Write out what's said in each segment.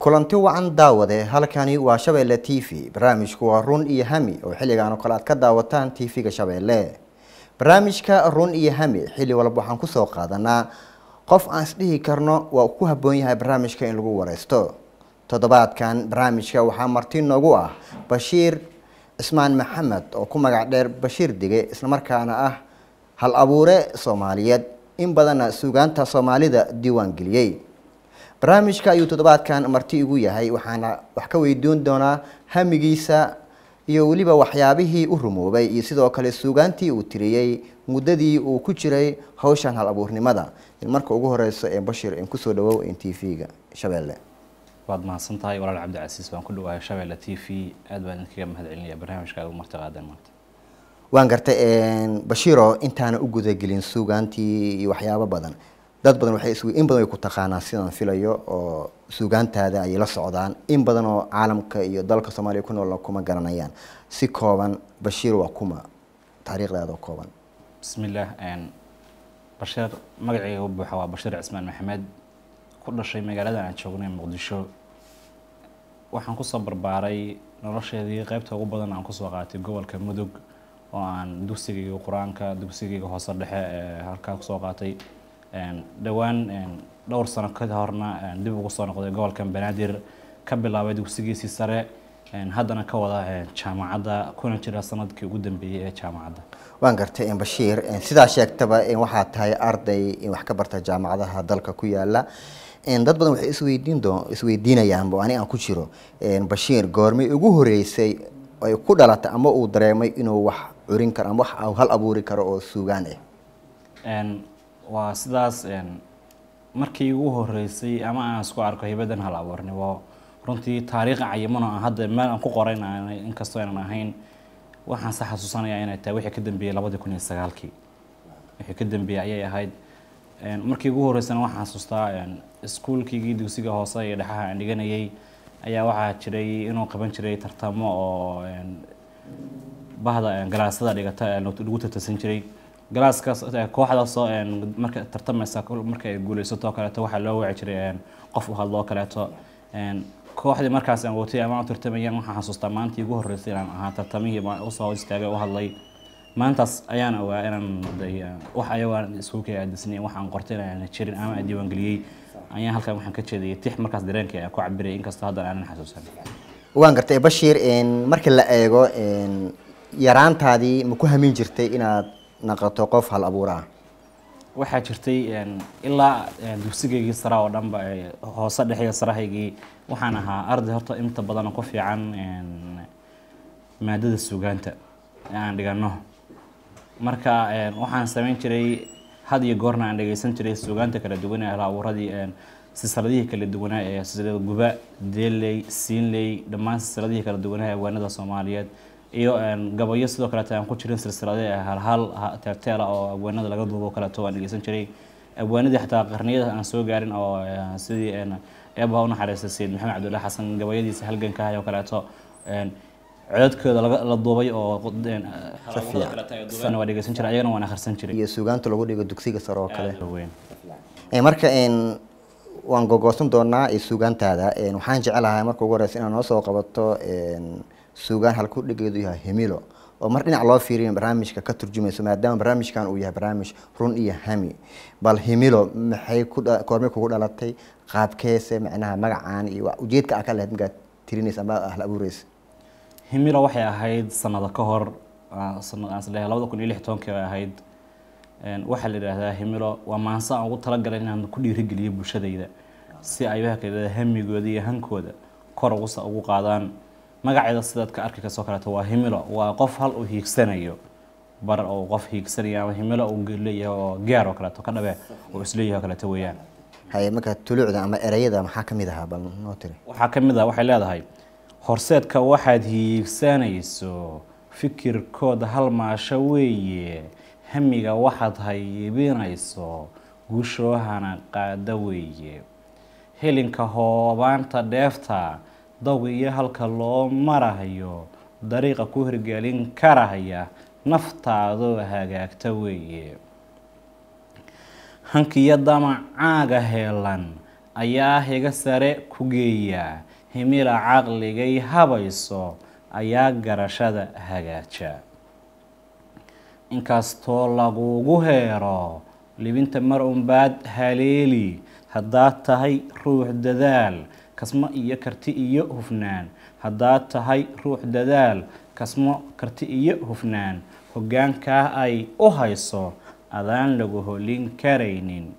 kulanti wacan daawade halkani waa shabeelle t v barnaamijku waa run iyo hami oo xilligan oo kale aad ka daawataan t v-ga shabeelle barnaamijka run iyo hami xilli walba waxaan kusoo qaadanaa qof aan isdhihi karno waa ku habboon yahay barnaamijka in lagu wareysto toddobaadkan barnaamijka waxaa marti noogu ah bashiir cismaan maxamed oo ku magac dheer bashiir dige islamarkaana ah hal abuure soomaaliyeed in badanna suugaanta soomaalida diiwaan geliyey barnaamijka ayuu toddobaadkan marti igu yahay waxaana wax ka weydiin doonaa hamigiisa iyo weliba waxyaabihii u rumoobay iyo sidoo kale suugaantii uu tiriyey muddadii uu ku jiray hawshan hal abuurnimada marka ugu horeyso ee bashir in kusoo dhawow in t v-ga shabeelle waad mahadsan tahay walaal cabdicasiis waan ku dhawahay shabeelle t v aad baan idinkaga mahad celinaya barnaamijka aad u marti qaadeen maanta waan gartay bashiro intaana u gudagelin suugaantii iyo waxyaabo badan dad badan waxay isw in badan way ku taqaanaa sidaan filayo oo suugaantaada ayay la socdaan in badan oo caalamka iyo dalka soomaaliya ku nool kuma garanayaan si kooban bashiir waa kuma taariikhdaada oo kooban bismillaah bashiir magacayga u buuxa waa bashiir cismaan maxamed ku dhashay magaaladan aan joognay muqdisho waxaan kusoo barbaaray nolosheedii qeybta ugu badan aan kusoo qaatay gobolka mudug oo aan dugsigayga qur-aanka dugsigayga hoose dhexe ee halkaa kusoo qaatay dhowaan dhowr sano ka horna dib ugu soo noqday gobolkan banaadir ka bilaabay dugsigiisii sare haddana ka wada jaamacadda kuna jira sanadkii ugu dambeeyey ee jaamacadda waan gartay bashiir sidaa sheegtaba waxaa tahay arday wax ka barta jaamacadaha dalka ku yaala dad badan waxay isweydiin doo isweydiinayaan ani aan ku jiro bashiir goormay ugu horeysay ay ku dhalatay ama uu dareemay inuu wax curin karo ama wax hal abuuri karo oo suugaan ah waa sidaas markii ugu horeysay ama aan isku arko hibadan hal abuurnimo runtii taariikh cayimano aan hadda meel aan ku qorayn inkastoo aanan ahayn waxaan se xasuusanayaa inay tahay wixii ka dambeeyey labadii kun iyo sagaalkii wixii ka dambeeyey ayay ahayd markii ugu horeysana waxaan xasuustaa iskuulkiigii dugsiga hoose iyo dhexaha aan dhiganayay ayaa waxaa jiray inuu qaban jiray tartamo oo bahda galaasada dhigata lagu tartansan jiray galaaskaas kooxdaasoo marka tartamaysa marka ay guuleysatoo kaleeto waxaa loo waci jiray qof u hadloo kaleeto kooxdii markaas aan watay ama tartamayaan waxaan xasuustaa maantii ugu horreysay inaan ahaa tartamihii usoo istaagay u hadlay maantaas ayaan ogaa inaan wax ayagaan iskuulkay aadisnay waxaan qortay inaan jirin ama aan diiwaangeliyey ayaan halkan waxaan ka jeedayay tix markaas dareenkii aan ku cabirayay inkastoo haddan aanan xasuusan waan gartay bashiir marka la eego yaraantaadii ma ku hamin jirtay inaad naqato qof hal abuur ah waxaa jirtay ilaa dugsigaygii sare oo dhanba hoose dhexiyo sarahaygii waxaan ahaa arday horta inta badan ku fiican maadada suugaanta ee aan dhigano marka waxaan samayn jiray had iyo goorna aan dhegeysan jiray suugaanta kala duwan ee hal abuuradii silsiladihii kala duwanaa ee silsilada guba deeley siinley dhammaan silsiladihii kala duwanaa ee waanada soomaaliyeed iyo gabayo sidoo kaleeto aan ku jirin silsilade halhal teerteela oo abwaanada laga duubo kaleeto waan dhegeysan jiray abwaanadii xataa qarniyada aan soo gaarin oo sidii eebaha u naxariistay sayid maxamed cabdullahi xasan gabayadiisa halganka oo kaleeto codadkooda la duubay oo waa dhegeysan jiray ayagana waan akhrisan jiray iyo suugaanta lagu dhigo dugsiga sare oo kale marka waan gogoosan doonaa suugaantaada waxaan jecelahay marka ugu horeysa inaad noo soo qabato suugaan halku dhigeedu yahay hemilo oo mar dhinac loo fiiriyo barnaamijka ka turjumayso maadaama barnaamijkan uu yahay barnaamij run iyo hami bal hemilo maxay koormay kugu dhalatay qaabkeese macnaha magacaan iyo ujeedka a ka lahayd markaad tirinaysa ama ahla abuureysa himilo waxay ahayd sanado ka hor sanadleeyahay labada kun iyo lix tobankii bay ahayd waxaa la yidhaahdaa himilo waa maanse aan ugu talagalay inaan ku dhiirigeliyo bulshadayda si ay waxa kala hamigooda iyo hankooda kor ugu qaadaan magaceeda sidaad ka arki kasoo kaleeto waa himilo waa qof hal uu hiigsanayo bar oo qof hiigsanayo ama himilo uu leeyahay oo gaar oo kaleeto ka dhabe oo isleeyahay oo kaleeto weeyaan haye marka tuluucda ama ereyada maxaa ka mid ahaa bal noo tiri waxaa ka mid ah waxay leedahay horseedka waxaad hiigsanayso fikirkooda hal maasho weeye hamiga waxaad haybinayso guushoohana qaada weeye helinka hoobaanta dheefta daw iyo halka loo marahayo dariiqa ku hirgelin karahaya naftaadoo hagaagta weeye hankiyo damacaaga heelan ayaa higa sare ku geeya himila caqligay habayso ayaa garashada hagaaja inkastoo lagugu heero libinta mar unbaad haleeli haddaad tahay ruux dadaal kasmo iyo karti iyo hufnaan haddaad tahay ruux dadaal kasmo karti iyo hufnaan hoggaankaa ay u hayso adaan lagu holin karaynin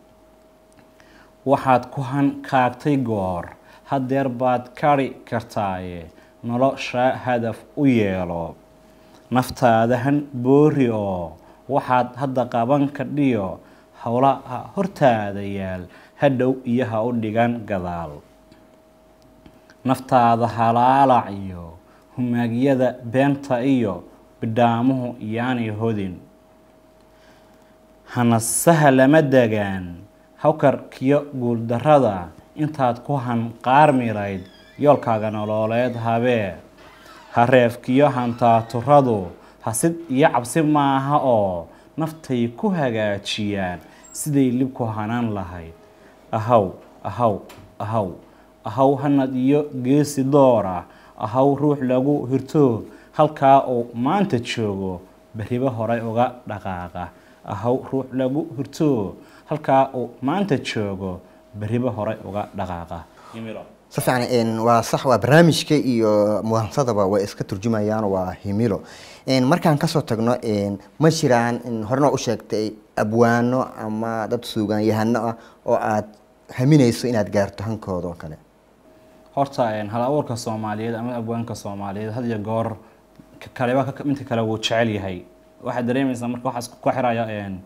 waxaad ku hankaagtay goor haddeer baad kari kartaaye nolosha hadaf u yeelo naftaadahan boori oo waxaad hadda qaban kadhiyo howlaha hortaada yaal hadhow iyo ha u dhigan gadaal naftaada halaalac iyo humaagyada beenta iyo bidhaamuhu yaanay hodin hanasaha lama degaan hawkarkiyo guuldarrada intaad ku hanqaarmilayd yoolkaaga nolooleed habee hareefkiyo hantaaturadu hasid iyo cabsi maaha oo naftay ku hagaajiyaan siday libku hanaan lahayd ahaw ahaw ahaw ahaw hanad iyo geesi doora ahaw ruux lagu hirto halkaa uu maanta joogo beribo horay uga dhaqaaqa ahaw ruux lagu hirto halkaa uu maanta joogo beribo horay uga dhaqaaqa si fiican waa sax waa barnaamijka iyo muhansadaba way iska turjumayaan waa himilo markaan kasoo tagno ma jiraan horena u sheegtay abwaano ama dad suugaanyahano ah oo aad haminayso inaad gaarto hankooda oo kale horta hal abuurka soomaaliyeed ama abwaanka soomaaliyeed had iyo goor kaleba midka kale wuu jecel yahay waxaad dareemaysaa marka waxaa isku xiraya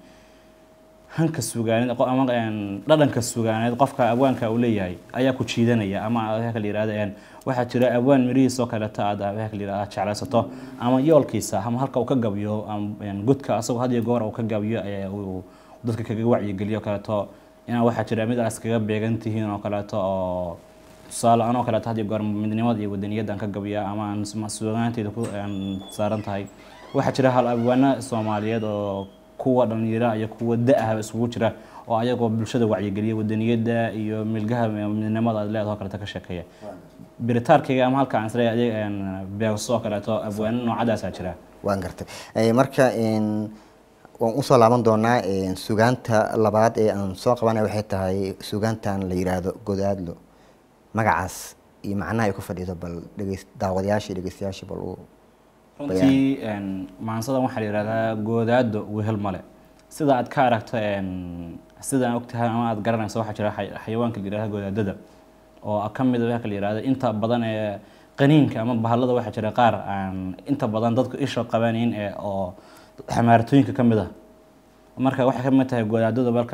hanka sugaaneed ama dhadhanka sugaaneed qofka abwaanka uu leeyahay ayaa ku jiidanaya ama waxa la yirahdo waxaa jira abwaan mirihiis oo kaleeto aad waxa la yirahdo jeclaysato ama yoolkiisa ama halka uu ka gabiyo gudka asagoo had iyo goor uu ka gabiyo uu dadka kaga wacyigeliyo kaleeto inaa waxaa jira mid aas kaga beegan tihiin oo kaleeto oo tusaale anoo kaleeto had iyo goor midnimada iyo wadaniyaddan ka gabiya ama aan sugaanteeda ku saaran tahay waxaa jira hal abwaano soomaaliyeed oo kuwa dhalinyara iyo kuwa da-ah isugu jira oo ayagoo bulshada wacyigeliya wadaniyada iyo milgaha midnimada aad leedaho kaleeto ka sheekeeya biritaarkayga ama halka aan isleeyahay beegso oo kaleeto abwaano noocadaasaa jira waan gartay marka waan usoo laaban doonaa sugaanta labaad ee aan soo qabanay waxay tahay sugaantan la yiraahdo godaadlo magacaas iyo macnaha ay ku fadhido bal dhegeys daawadayaashii dhegeystayaashii bal uu runtii maansadan waxaa la yihahdaa goodaado wehel male sida aad ka aragto sida aan ogtahay ama aad garanayso waxaa jira xayawaanka la yihahda goodaadada oo ka mid waxa la yihahda inta badan ee qaniinka ama bahalada waxaa jira qaar aan inta badan dadku isha qabanayn ee oo xamaaratooyinka ka mid ah marka waxay ka mid tahay goodaadada marka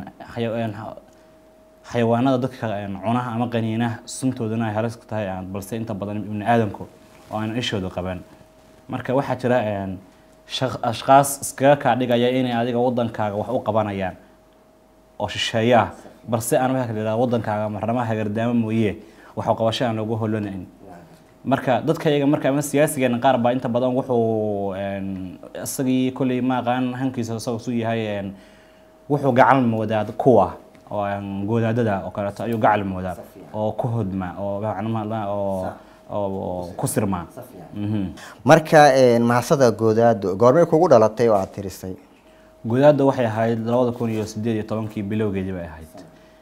xayawaanada dadka cunaha ama qaniinaha suntoodana ay halis tahay balse inta badan ibni aadamku oo aan ishooda qaban marka waxaa jira ashkaas iskaga kaa dhigaya inay adiga wadankaaga wax u qabanayaan oo shisheeye ah balse aan waxa la wadankaaga marnama hagardaamo mooye wax u qabasho aan loogu holanayn marka dadka iyaga marka ama siyaasigeena qaar baa inta badan wuxuu isagii kolley ma aqaan hankiisa isagoo su yahay wuxuu gacal moodaa kuwa oo goodaadada oo kaleeto ayuu gacal moodaa oo ku hodma oo oo oo ku sirmaa marka mahasada goodaado goormay kugu dhalatay oo aada tirisay goodaada waxay ahayd labada kun iyo sideed iyo tobankii bilowgeedii bay ahayd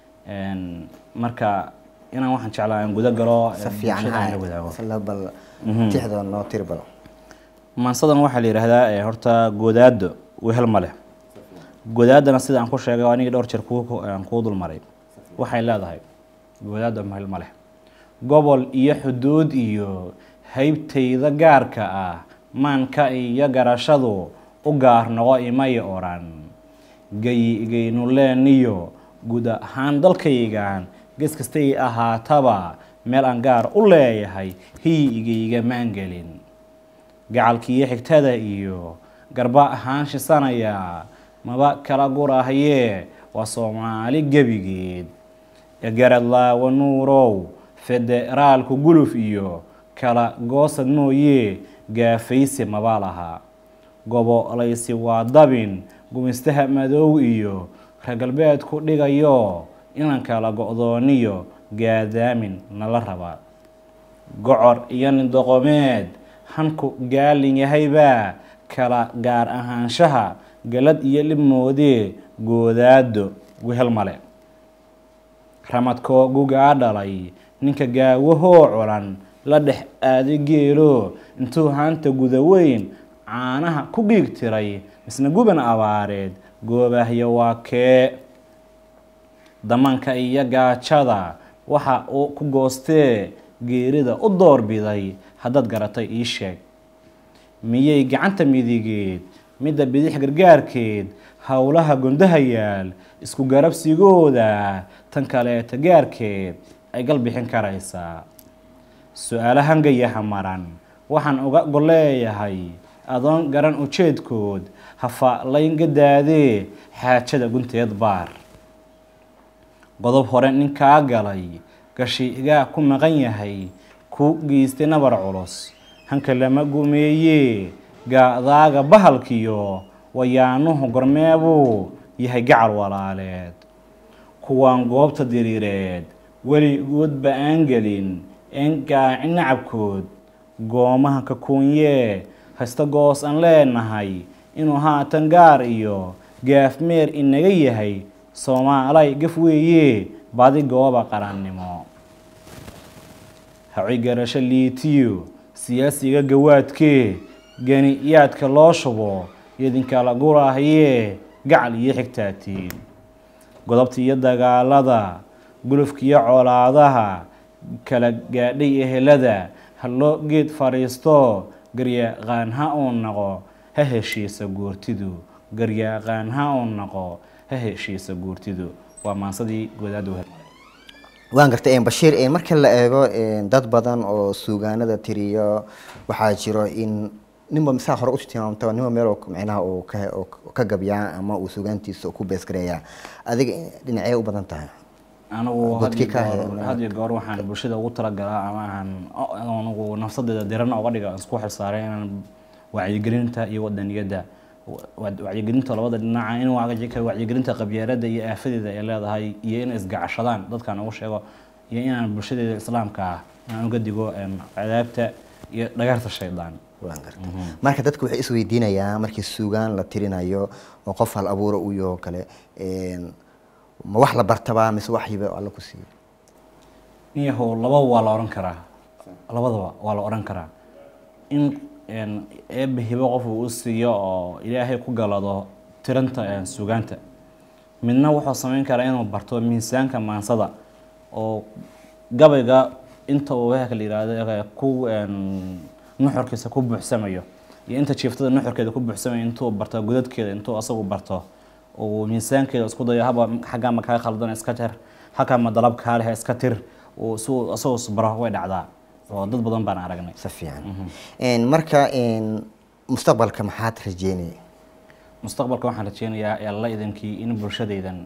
marka inaan waxaan jeclaa aan guda galo si fiican bal tixda noo tiri bal maansadan waxaa la yidhaahdaa horta goodaado wehel ma leh goodaadana sida aan ku sheegay anigii dhowr jeer kuu dulmaray waxay leedahay goodaado wehel ma leh gobol iyo xuduud iyo haybtayda gaarka ah maanka iyo garashadu u gaar noqo imay odhan gayigaynuleeniyo guud ahaan dalkaygan ges kastay ahaataba meel aan gaar u leeyahay hiyigayga maangelin gacalkiiyo xigtada iyo garba ahaan shisanaya maba kala gurahye waa soomaali gebigeed egaradlaawa nuurow federaalku guluf iyo kala goosad mooye gaafaysi maba laha gobolaysi waa dabin gumistaha madow iyo reer galbeedku dhigayo inaan kala go-dooniyo gaadaamin nala rabaa gocor iyo nindoqomeed hanku gaalin yahaybaa kala gaar ahaanshaha galad iyo libmoodee goodaado wehel male ramadkoo gugaa dhalay ninka gaawahoo culan la dhex aaday geelo intuu haanta guda weyn caanaha ku giig tiray misna guban abaareed goobahyo waa kee damanka iyo gaajada waxa uu ku goostee geerida u doorbiday haddaad garatay ii sheeg miyay gacanta midigeed midda bidix gargaarkeed howlaha gondaha yaal isku garabsigooda tan kaleeta gaarkeed ay gal bixin karaysaa su-aalo hangayaha maran waxaan uga golleeyahay adoon garan ujeedkood hafaalayn gadaadee xaajada gunteed baar qodob hore ninkaa galay gashiigaa ku maqan yahay ku geystay nabar culus hanka lama gumeeyee gaadaaga bahalkiyo wayaanuhu gormeebuu yahay gacal walaaleed kuwaan goobta diriireed weligoodba aan gelin een gaaci nacabkood goomaha kakuunyee haysta goos aan leenahay inuu haatan gaar iyo gaafmeer inaga yahay soomaalay gaf weeye badi gooba qarannimo haci garasho liitiyo siyaasiga gawaadkee gani-yaadka loo shubo idinkala gurahayee gacal iyo xigtaatiin godobta iyo dagaalada gulufka iyo colaadaha kala gaadhay ehelada ha loo geed fadhiisto garyaqaan ha uu naqo ha heshiisa guurtidu garyaqaan ha uu naqo ha heshiisa guurtidu waa maansadii goodaada wehel waan gartay bashiir marka la eego dad badan oo suugaanada tiriyo waxaa jiro in ninba saa hore usi tilmaamta ninba meel micnaha uu ka oo ka gabyaa ama uu suugaantiisa ku beesgareeyaa adiga dhinacee u badan tahay anigu Dadkii ka had iyo haya- goor- had iyo goor waxaan bulshada ugu talagalaa ama aan anigu nafsadeeda dirana uga dhiga aan isku xilsaaray inaan wacyigelinta iyo wadaniyadda wa- wacyigelinta labada dhinaca in wacyi- wacyigelinta qabyaalada iyo aafadeeda ay leedahay iyo inay isgacashadaan dadkaan ugu sheego iyo inaan bulshadeeda islaamka ah inaan uga digo em, cadaabta iyo dhagarta shaydaan waan gartay marka dadku waxay isweydiinayaa markii suugaan la tirinayo oo qof hal abuura uu yaho kale een, ma wax la bartabaa mise waxyiba alla ku siiyo niyahow lababa waa la odhan karaa labadaba waa la odhan karaa in een, eebbe hibo qof uu u siiyo oo ilaahay ku galado tiranta een, sugaanta midna wuxuu samayn karaa inuu barto miisaanka maansada oo gabayga inta uu weelka la yihahdo ee ku een, nuxurkiisa ku buuxsamayo iyo inta jiiftada nuxurkeeda ku buuxsamayo intuu barto godadkeeda intuu asagu barto uu miisaankeeda isku dayo haba xaggaa ma kaa khaldan iska jar halkaa ma dalab kaa leh iska tir uu si uu asagoo isbaro way dhacdaa oo dad badan baan aragnay si fiican Een, marka een, mustaqbalka maxaad rajeynaya mustaqbalka waxaan rajeynayaa alla idankii in bulshadaydan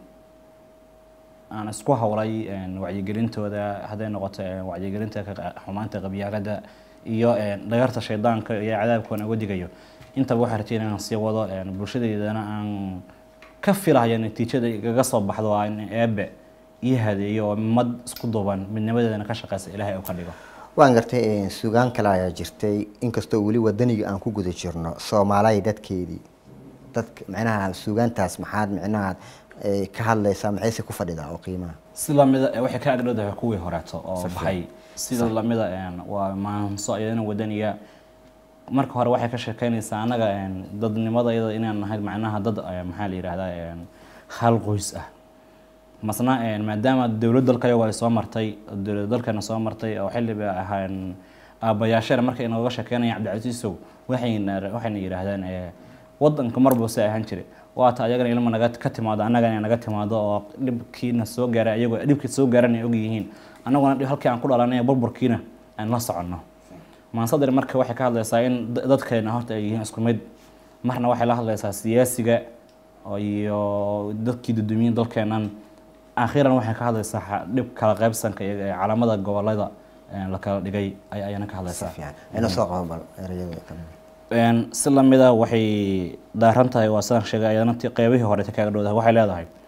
aan isku howlay een, wacyigelintooda hadday noqoto een, wacyigelinta ka qa- xumaanta qabyaalada iyo een, dhagarta shaydaanka iyo cadaabkoona uga digayo intaba waxaan rajeynaya inaan sii wado een, bulshadeydana aan ka filahayo natiijada igaga soo baxdo waa in eebe ii hadeeyo oo mad isku duuban midnimadeedana ka shaqeysa ilaahay uu ka dhigo waan gartay een, suugaan kale ayaa jirtay inkastoo weli wadaniga aan ku guda jirno soomaalay dadkeedii dadka micnaha suugaantaas maxaad micnaha eh, ka hadlaysaa maxayse ku fadhidaa oo qiimaha si lamida eh, waxay ka agdhowdahay kuwii horeeto oo baxay sida lamida een, waa maanso iyadana wadaniga marka hore waxay ka sheekeynaysaa annaga een, dadnimada iyada inaan nahay macnaha dad eh, maxaa la yidhahdaa een, hal qoys ah masna een, maadaama dowlad dalkayagu ay soo martay dowlad dalkana soo martay oo xilliba ahaan aabbayaashana markay inooga sheekeynayaan cabdicasiisow waxayna waxayna yidhaahdaan eh, wadanka marba se ahaan jiray waata ayagana ilma naga ka timaado annagana naga timaado oo dhibkiina soo gaara ayagoo dhibkii soo gaaran ay ogyihiin annaguna dhib- halkii aan ku dhalanay burburkiina aan la soconno maansadar marka waxay ka hadlaysaa in da- dadkeena horta ay yihiin isku mid marna waxay la hadlaysaa siyaasiga oo iyo dadkii dudumiyin dalkeenan akhiran waxay ka hadlaysaa xa- dhib kala qaybsanka iyo ee calaamada gobolada ee la kala dhigay ay ayana ka hadlaysaa fiican ina soo qabo bal erayada kale Een, si lamida waxay daaran tahay waa sidaan sheegay ayadana ti qeybihii hore kaaga dhowdahay waxay leedahay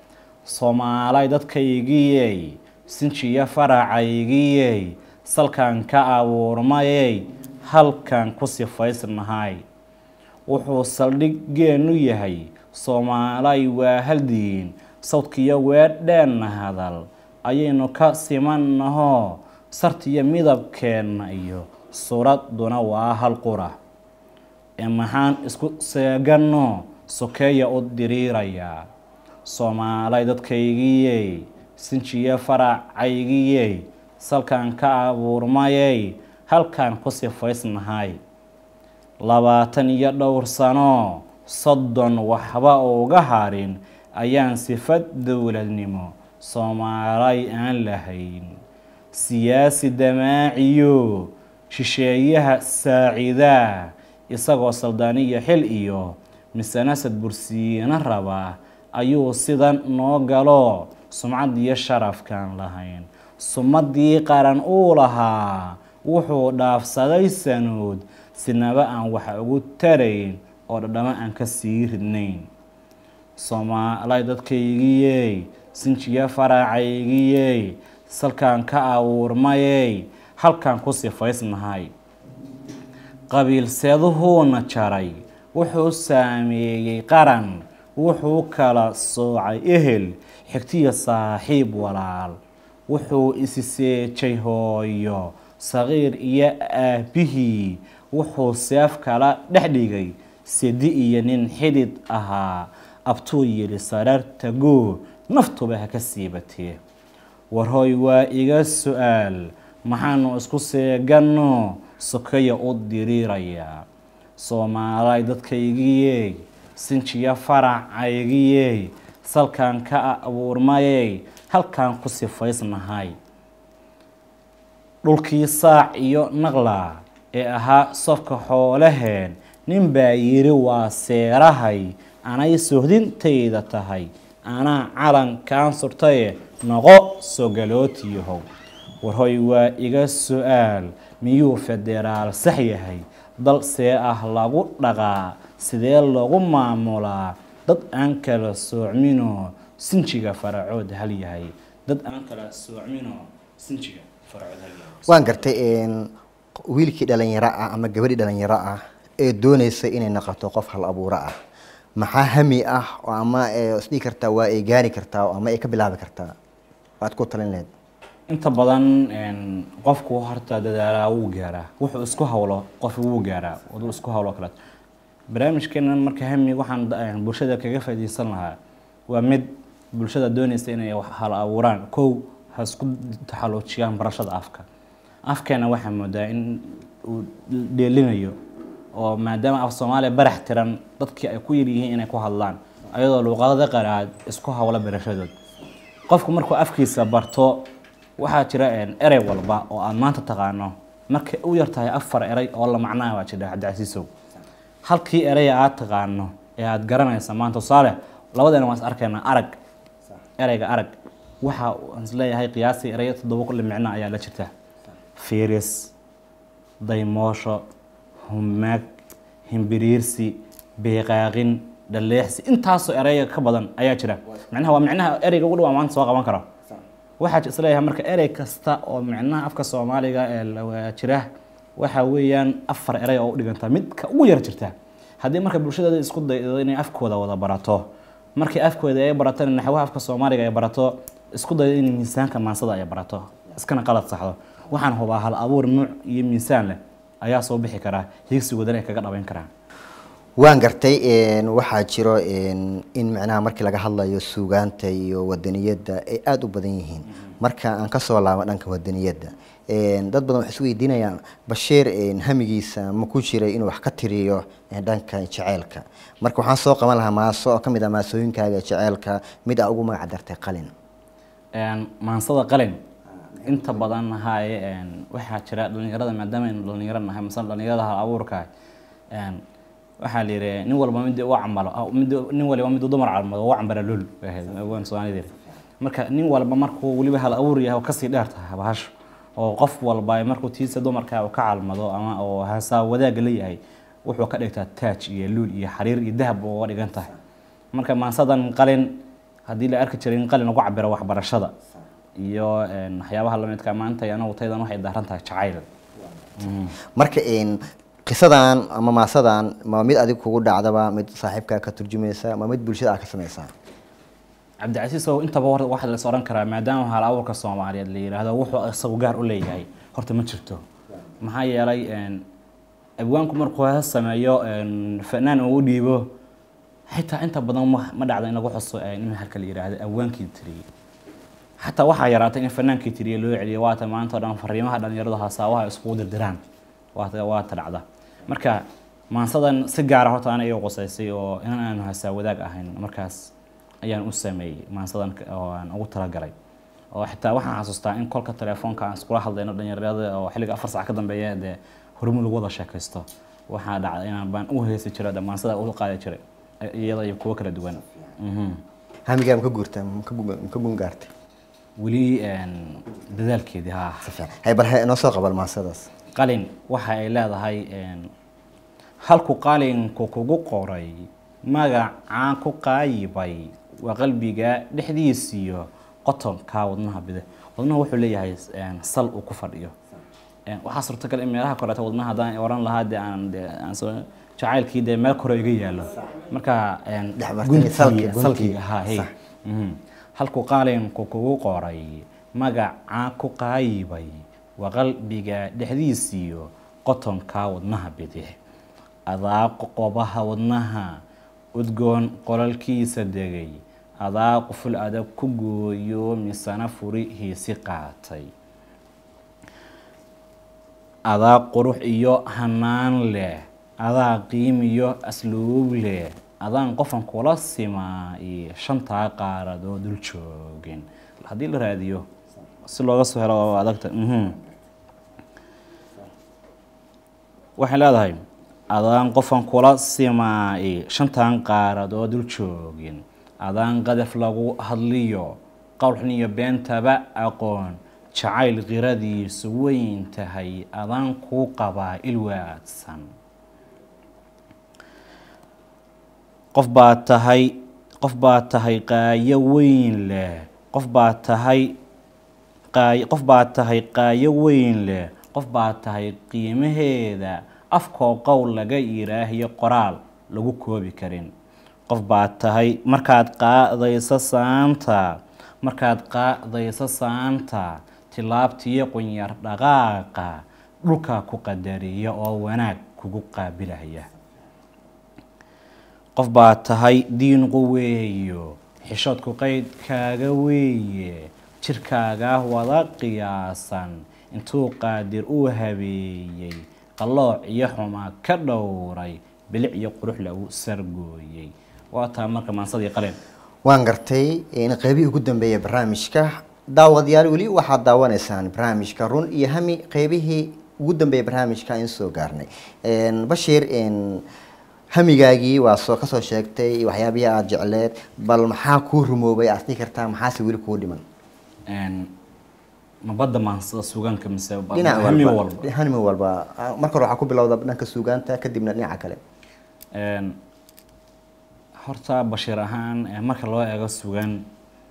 soomaalay dadkaygiyey sinjiya faracaygiyey salkan ka abuurmayey halkan ku sifaysnahay wuxuu saldhiggeenu yahay soomaalay waa haldiin sawdkiyo weedheenna hadal ayaynu ka simannaho sartiyo midabkeenna iyo suuradduna waa hal qura ee maxaan isku seeganno sokeeya u diriirayaa soomaalay dadkaygiyey sinjiyo faracaygiyey salkan ka abuurmayey halkan ku sifaysnahay labaatan iyo dhowr sano soddon waxba uga harin ayaan sifad dowladnimo soomaalay aan lahayn siyaasi damaaciyo shisheeyaha saaciidaa isagoo saldaaniyo xil iyo misanasad bursiina raba ayuu sidan noo galo sumcadiyo sharafkaan lahayn sumadii qaran uu lahaa wuxuu dhaafsaday sanood sinaba aan wax ugu tarayn oo dhadhamo aan ka sii ridnayn soomaalay dadkaygiyey sinjiyo faracaygiyey salkaan ka abuurmayey halkaan ku sifaysnahay qabiilseeduhuuna jaray wuxuu saameeyey qaran wuxuu kala soocay ehel xigtiyo saaxiib walaal wuxuu isi seejay hooyo saqiir iyo aabihii wuxuu seef kala dhex dhigay sedi iyo nin xidid ahaa abtuu yidhi saraarta goo naftuba ha ka siibatee warhooy waa iga su-aal maxaanu isku seeganno sokeya u diriirayaa soomaalay dadkaygiyey sinjiyo faracaygiyey salkan ka abuurmayey halkan ku sifaysnahay dhulkii saac iyo naqla ee ahaa sofka xoolaheen nin baa yidhi waa seerahay anay sohdintayda tahay anaa calankaan surtaye noqo sogalootiyahow warhoy waa iga su-aal miyuu federaal sax yahay dal see ah lagu dhaqaa sidee lagu maamulaa dad aan kala soocminoo sinjiga faracood hal yahay dad aan kala soocminoo sinjiga faracood hal yahay waan gartay wiilkii dhalinyaro ah ama gabadhii dhalinyaro ah ee dooneysa inay noqoto qof hal abuuro ah maxaa hami ah oo ama isdhigi kartaa waa ay gaari kartaa oo ama ay ka bilaabi kartaa waad ku talin lahayd inta badan qofku horta dadaalaa wuu gaaraa wuxuu isku hawlo qof wuu gaaraa waduu isku hawlo kale barnaamijkeenan marka hami waxaan bulshada kaga faaideysan lahaa waa mid bulshada dooneysa inay hal abuuraan kow ha isku taxaluujiyaan barashada afka afkeena waxaa moodaa in uu dheelinayo oo maadaama af soomaaliya barax tiran dadkii ay ku yaryihiin inay ku hadlaan ayadoo luuqadada qaraad isku hawlo barashadood qofku markuu afkiisa barto waxaa jira erey walba oo aad maanta taqaano markay u yartahay afar erey oo la macnaha waa jira cabdicasiisow halkii eraya aad taqaano ee aad garanaysa maanta tusaale labadeena waan is arkaynaa arag ereyga arag waxa aan isleeyahay qiyaasii ereyo toddoba kulli micno ayaa la jirta fiiris daymoosho humaag himbiriirsi beeqaaqin dhaleexsi intaasoo ereyga ka badan ayaa jira micnaha waa micnaha ereyga ugu dhawaa maanta soo qaban karo waxaa isleeyahay marka erey kasta oo micnaha afka soomaaliga ee jira waxa weeyaan afar erey oo u dhiganta midka ugu yar jirta haddii marka bulshadeeda isku daydo inay afkooda wada barato markii afkooda ay baratana naxwaha afka soomaaliga ay barato isku daydo inay miisaanka maansada ay barato iskana qalad saxdo waxaan hubaa hal abuur nuuc iyo miisaan leh ayaa soo bixi karaa higsigoodana ay kaga dhaweyn karaan waan gartay waxaa jiro in macnaha markii laga hadlayo suugaanta iyo wadaniyadda ay aada u badan yihiin marka aan kasoo laabo dhanka wadaniyadda dad badan waxay isweydiinayaan bashiir hamigiisa ma ku jiray inuu wax ka tiriyo dhanka jeceelka marka waxaan soo qaban lahaa maaso oo kamid ah maasooyinkaaga jeceelka mid aa ugu magac dartay qalin maansada qalin inta badan haye waxaa jira dhalinyarada maadaama aynu dhalinyaro nahay masala dhalinyarada hal abuurka waxaa la yidhi nin walba mid u camalo mid nin waliba mid dumar calmado u cambara lul waan soomaalida marka nin walba markuu weliba hal abuur yahay oo kasii dheer tahay bahasho oo qof walba markuu tiisa dumarka uu ka calmado ama oo hasaa wadaaga leeyahay wuxuu ka dhigtaa taaj iyo luul iyo xariir iyo dahab uga dhigan tahay marka maansadan qalin haddii la arki jiray in qalin lagu cabiro waxbarashada iyo een, waxyaabaha lamidka maanta anagu taydan waxay daaran tahay jacayl marka een, qisadan ama maasadan ma mid adig kugu dhacdaba mid saaxiibkaa ka turjumaysa ma mid bulshada aad ka samaysaa cabdicasiis ow intaba hor waxaa las odhan karaa maadaama hal abuurka soomaaliyeed la yidhaahdo wuxuu isagu gaar u leeyahay horta ma jirto maxaa yeelay een, abwaanku markuu hees sameeyo een, fanaan uu u dhiibo xitaa inta badan ma ma dhacdo in lagu xuso een, in halka la yidhaahdo abwaankii tiriyey xataa waxaa yaraatay in fanaankii tiriye loo celiyo waata maanta oo dhan fariimaha dhalinyaradu hasaabaha iskugu dirdiraan waata waata dhacda marka maansadan si gaara horta ana iga qusaysay oo inan aanu hasaa wadaag ahayn markaas ayaan u sameeyey maansadan ka- oo aan ugu talagalay oo xitaa waxaan xasuustaa in kolka telefoonka aan iskula hadlayno dhalinyarada oo xilliga afar sac ka dambeeya dee hormuud lagu wada sheekaysto waxaa dhacday inaan baan u heesi jiray dee maansada u qaadi jiray iyada iyo kuwo kala duwan Mhm. hamigaa ma ka guurta ma ka gu- ma ka gun gaartay weli een, dadaalkeedii haa si fiican hay bal he inoo soo qabal maasadaas qalin waxa ay leedahay een, halku qalinku kugu qoray magacaan ku qaayibay waa qalbiga dhexdiisiyo qotonka wadnaha bide wadnaha wuxuu leeyahay een, sal uu ku fadhiyo Een, waxaa suurtagal in meelaha koreeta wadnaha haddaan oran lahaa dee aan dee aan soo jacaylkii dee meel kore iga yaalo marka een, Dhex martay guntigii- salki, guntigii. salkiga haa hey Sax. Mhm. halku qalinku kugu qoray magacaa ku qaayibay waa qalbiga dhexdiisiyo qotonka wadnaha bidix adaa qobaha wadnaha udgoon qolalkiisa degay adaa quful adag ku gooyo misana furihiisi qaatay adaa qurux iyo hanaan leh adaa qiim iyo asluub leh adaan qofan kula simaa iyo shantaa qaaradoo dul joogin haddii la raadiyo si looga soo helo oo adagta mhm. waxay leedahay adaan qofan kula simaa iyo shantan qaaradoo dul joogin adaan qadaf lagu hadliyo qowlxun iyo beentaba aqoon jacayl qiradiisu weyn tahay adaan kuu qabaa ilwaadsan qof baa tahay qof baa tahay qaayo weyn leh qof baa tahay qaay qof baa tahay qaayo weyn leh qof baa tahay qiimaheeda afkoo qowl laga yiraahiyo qoraal lagu koobi karin qof baa tahay markaad qaadayso saanta markaad qaadayso saanta tilaabtiyo qunyar dhaqaaqa dhulka ku qadariya oo wanaag kugu qaabilaya qof baa tahay diinqu weeyo xishoodku qaydkaaga weeye jirkaaga wada qiyaasan intuu qaadir uu habeeyey qallooc iyo xumaa ka dhowray bilic iyo qurux lagu sargooyey waa taa marka maansadii qalin waan gartay in qeybihii ugu dambeeya barnaamijka daawadayaal weli waxaad daawanaysaan barnaamijka run iyo hami qeybihii ugu dambeeya barnaamijka in soo gaarnay Een, bashiir een, hamigaagii waa soo kasoo sheegtay waxyaabihii aada jecleed bal maxaa kuu rumoobay aad dhihi kartaa maxaase weli kuu dhiman Een, ma badda maansada suugaanka mise ba- dhinac hami walba walba hami walba Ah, marka hore waxaa ku bilowda dhanka suugaanta kadibna dhinaca kale Een, horta bashiir ahaan eh, marka loo eego sugan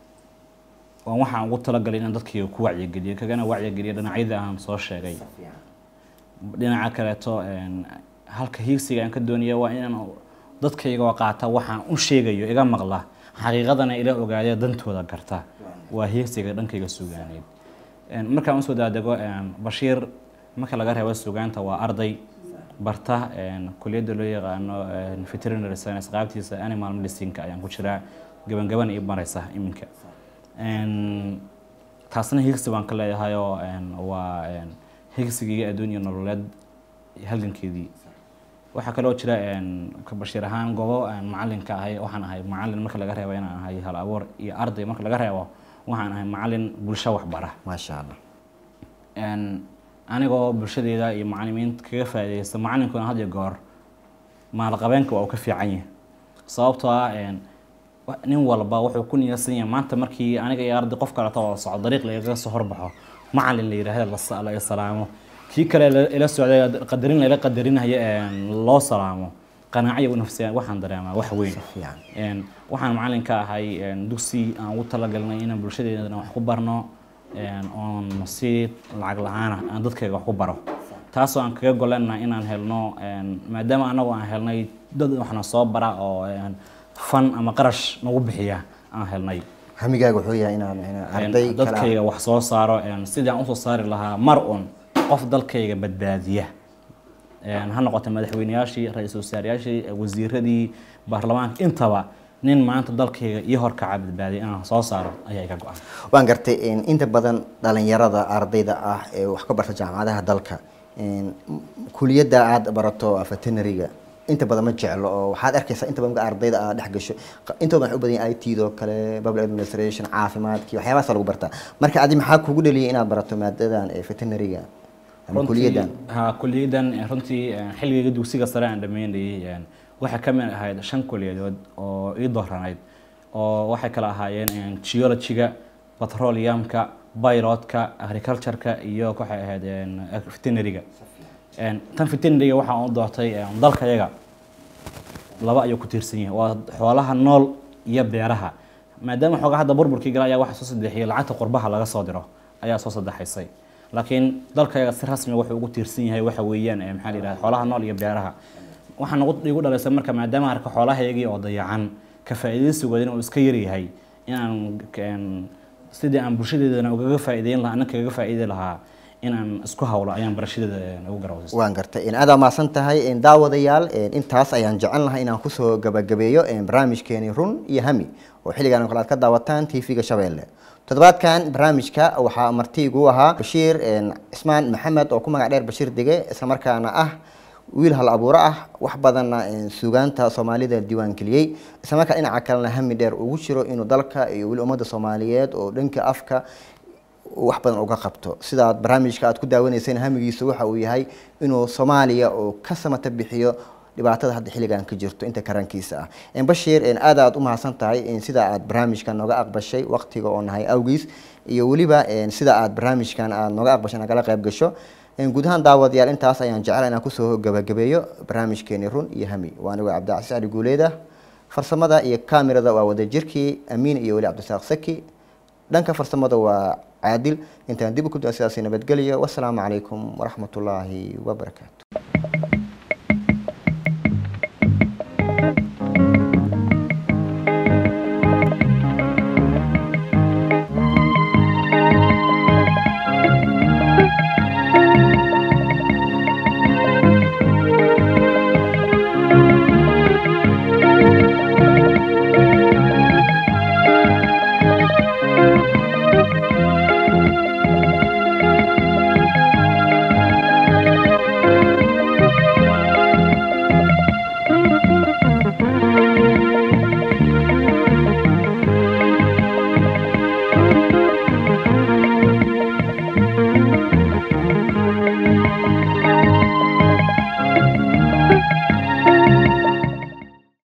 waan waxaan ugu talagalay inaan dadkayga ku wacyigeliyo kagana wacyigeliyo dhinacyadii aan soo sheegay dhinaca kaleeto een, halka hiigsiga aan ka doonaya waa inaan dadkayga oo qaata waxaan u sheegayo iga maqla xaqiiqadana ila ogaadee dantooda garta waa hiigsiga dhankayga sugaaneed Een, markaan usoo daadego een, bashiir marka laga reebo sugaanta waa arday barta een, kuliyadda loo yaqaano een, veterinary science qaabtiisa animal medicineka ayaan ku jiraa gabangaban ii maraysa iminka Een, taasna higsi baan ka leeyahay oo een, waa een, higsigii adduun iyo nololeed halgankeedii waxaa kaloo jira een, ka bashiir ahaan goobo aan macalinka ahay waxaan ahay macalin marka laga reebo inaan ahay hal abuur iyo arday marka laga reebo waxaan ahay macalin bulsho waxbara maasha allah Een, anigoo bulshadeeda iyo macalimiinta kaga faa'iidaysta macalinkuna had iyo goor maalqabeenka waa uu ka fiican yahay sababtoo ah een, wa- nin walba wuxuu ku niyadsan yahay maanta markii aniga iyo arday qof kaleeto oo socdo dariiq lagaga soo horbaxo macalin la yidhaahda la sa- la i salaamo kii kale la- ila socday qadarin layla qadarinaya een, loo salaamo qanaaciya nafsiya waxaan dareemaa wax weyn fiican Een, waxaan macalin ka ahay een, dugsi aan ugu talagalnay inaan bulshadeedana wax ku barno een, oon si lacag la-aana aan dadkayga wax ku baro taasoo aan kaga golenahay inaan helno een, maadaama anagu aan helnay dad waxna soo bara oo een, fan ama qarash nagu bixiya aan helnay hamigaaga wuxuu yahay inaan inaan Een, arday kala dadkayga wax soo saaro een, sidii aan usoo saari lahaa mar un qof dalkayga badbaadiya Een, ha noqoto madaxweyneyaashii ra-iisul wasaarayaashii wasiiradii baarlamaanka intaba nin maanta dalkayga iyo horkaca badbaadiya inaan soo saaro ayaa iga go-an waan gartay in inta badan dhalinyarada ardayda ah ee wax ka barta jaamacadaha dalka in kuliyadda aad barato veterinary-ga inta badan ma jeclo oo waxaad arkaysaa inta badan marka ardayda aad dhex gasho inta badan waxay u badan yahay IT doo kale public administration caafimaadkii waxyaabahaas lagu bartaa marka adi maxaa kugu dhaliyay inaad barato maadadan ee veterinary-ga ama Runtii- kuliyaddan ha kuliyadan eh, runtii eh, xilligayga dugsiga sare aan dhameynayay een, waxay ka mid ahayd shan kuliyadood oo ii dooranayd oo waxay kala ahaayeen een, geology-ga petroleumka pilotka agriculture-ka iyo waxay ahayd een, veterinary-ga Een, tan veterinary-ga waxaan u doortay een, dalkayaga laba ayuu ku tiirsan yahay waa xoolaha nool iyo beeraha maadaama xoogaa hadda burburkii gala ayaa waxa soo saddexiyay lacagta qurbaha laga soo diro ayaa soo saddexaysay laakiin dalkayaga si rasmi wuxuu ugu tiirsan yahay waxa weeyaan ee maxaa la yidhahda xoolaha nool iyo beeraha waxaan ugu igu dhalaysay marka maadaama arka xoolahaygii oo dayacan ka faa'iidaysigoodina uu iska yaryahay inaan een, sidii aan bulshadeedana ugaga faa'iideyn lahaa anna kaga faa'iidi lahaa inaan isku hawlo ayaan barashadeeda een, ugu garawsay waan gartay in aad maasan tahay in daawadayaal in intaas ayaan jecel lahay inaan kusoo gabagabeeyo in barnaamijkeeni run iyo hami oo xilligan oo kale aad ka daawataan tv-ga shabeelle toddobaadkan barnaamijka waxaa marti igu ahaa bashiir een, cismaan maxamed oo ku magac dheer bashiir dege islamarkaana ah wiil hal abuuro ah wax badanna een, suugaanta soomaalida diiwaangeliyey islamarkaa dhinaca kalena hami dheer ugu jiro inuu dalka iyo weli ummadda soomaaliyeed oo dhanka afka wax badan uga qabto sidaad barnaamijka aad ku daawanayseen hamigiisa waxa uu yahay inuu soomaaliya oo ka samata bixiyo dhibaatada hadda xilligan ka jirto inta karankiisa ah En bashiir en aad aad u mahadsan tahay en sida aad barnaamijkan nooga aqbashay waqtiga oo nahay awgiis iyo weliba en sida aad barnaamijkan aad nooga aqbashay nagala qayb gasho En guud ahaan daawadayaal intaas ayaan jecel inaan kusoo gabagabeeyo barnaamijkeeni run iyo hami waa anigo cabdicasiis cali guuleeda farsamada iyo kaamirada waa wadajirkii amiin iyo weli cabdisaaq saki dhanka farsamada waa caadil intaan dib u ku daa sidaasi nabadgelyo wasalaamu calaykum waraxmatullaahi wabarakaatu